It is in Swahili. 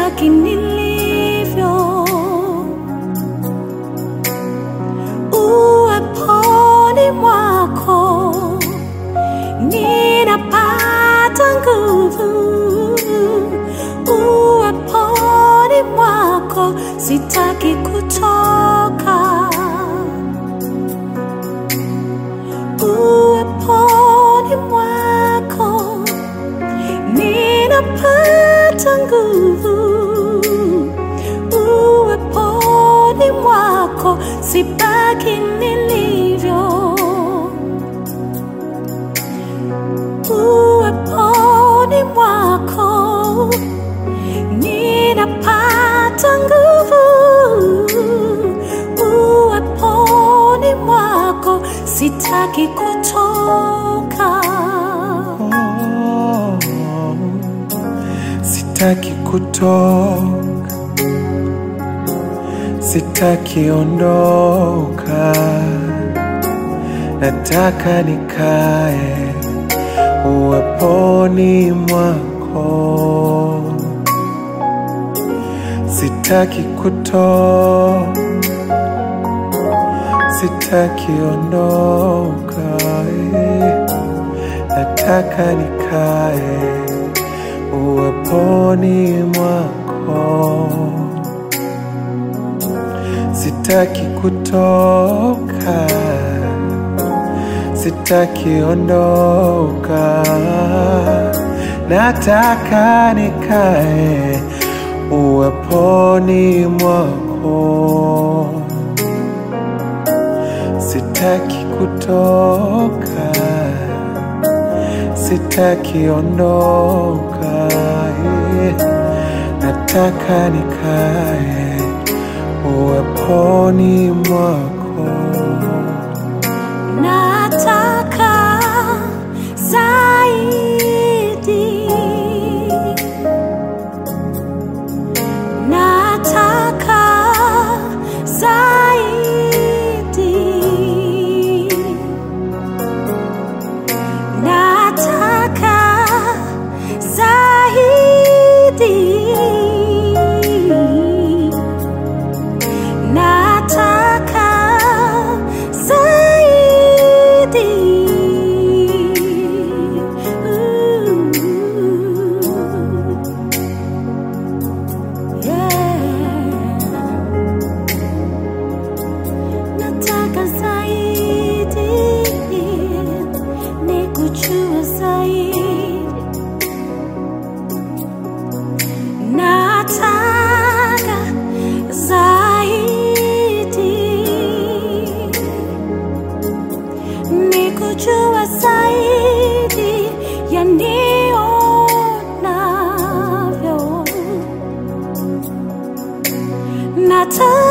sitaki nilivyo. Uweponi mwako ninapata nguvu. Uweponi mwako sitaki kutoka. Uweponi mwako ninapata nguvu. Uweponi mwako sibaki nilivyo. Uweponi mwako ninapata nguvu. Uweponi mwako sitaki kutoka. Oh, sitaki kutoka, sitaki ondoka, nataka nikae uweponi mwako, sitaki kutoka, sitaki ondoka, eh. nataka nikae uweponi mwako, sitaki kutoka, sitaki ondoka, nataka nikae uweponi mwako, sitaki kutoka sitaki ondoka, eh. nataka nikae uweponi mwako. Nataka zaidi. Nataka zaidi. Nataka zaidi. Nataka zaidi. Ooh. Yeah. Nataka zaidi. Nikujue zaidi. Nataka zaidi nikujua zaidi ya nionavyo. Nataka